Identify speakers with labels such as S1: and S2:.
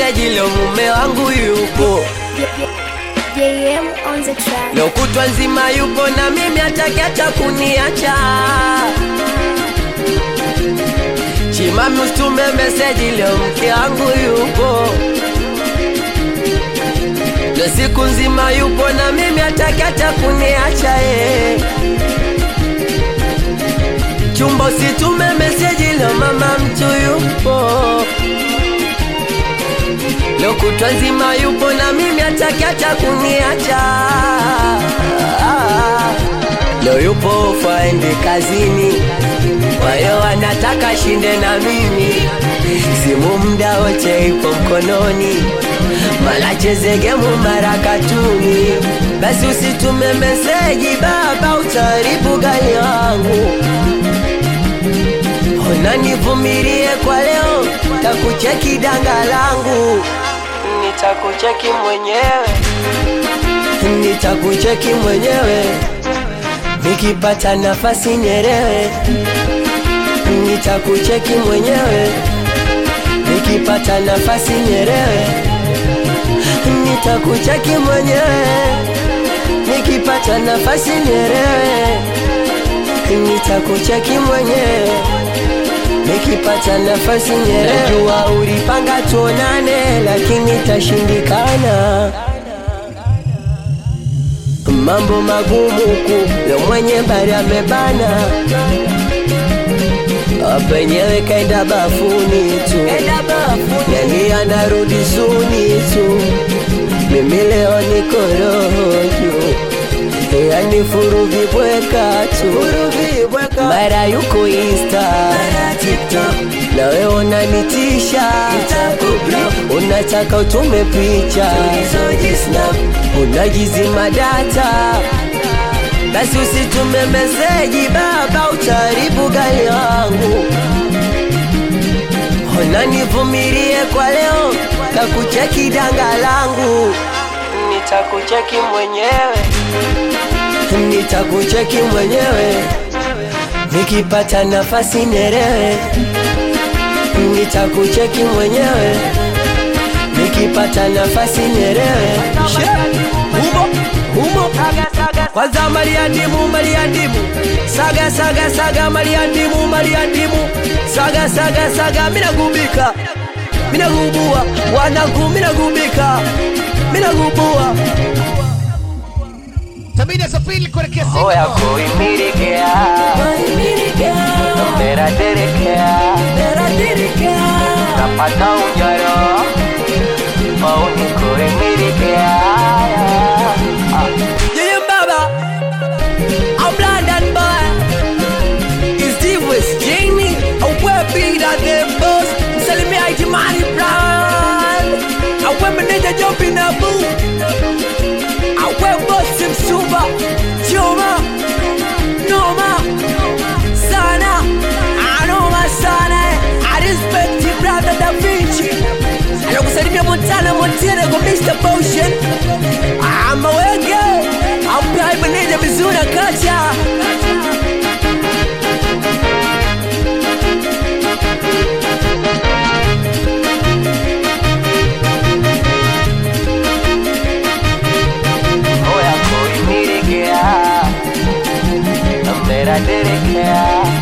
S1: meseji leo mume wangu yupo
S2: JM on the track.
S1: leo kutwa nzima yupo na mimi atakiacha kuniacha chimami ustume meseji leo mke wangu yupo leo siku nzima yupo na mimi atakiacha kuniacha ye chumba usitume meseji leo mama mtu yupo leo kutwa nzima yupo na mimi atakiacha kuniacha leo yupo faende kazini kwa hiyo anataka shinde na mimi simu mda wote ipo mkononi mara cheze gemu mara katuni basi usitume meseji baba utaharibu gari wangu ona nivumilie kwa leo takucheki danga langu nitakucheki mwenyewe nitakucheki mwenyewe nikipata nafasi nyerewe nitakucheki mwenyewe nikipata nafasi nyerewe nitakucheki mwenyewe nikipata nafasi nyerewe nitakucheki mwenyewe nikipata nafasi nyerewe najua ulipanga tuonane lakini tashindikana mambo magumu huku yo mwenye bari amebana penyewe kaenda bafuni tu yani anarudi suni tu mimi leo niko roho juu yani furuvi bweka tu mara yuko insta nawe unanitisha unataka utume picha unajizima data basi usitume meseji baba utaharibu gari wangu ona nivumilie kwa leo takucheki danga langu nitakucheki mwenyewe nitakucheki mwenyewe nikipata nafasi nerewe nitakucheki mwenyewe nikipata nafasi nerewe humo humo kwanza maliandimu maliandimu saga saga saga maliandimu maliandimu saga saga saga minagubika minagubua wanangu minagubika minagubua
S3: Tabidi asafiri kuelekea Singapore.
S1: oya kuimirikea meraderekea napata unyoro mauni kuimirikea Yeye baba I'm London boy Is Steve West Jamie Awe bida the boss Msalimia Itimani Brown Awe meneja Jopi na Boo Awe bosi msuba Chuma Noma Sana Anoma sana I respect you brother Da Vinci Anakusalimia Montana Montana kwa Mr. Potion Ama wenge Ampai meneja vizuri akacha Oya kuimilikea Meraderekea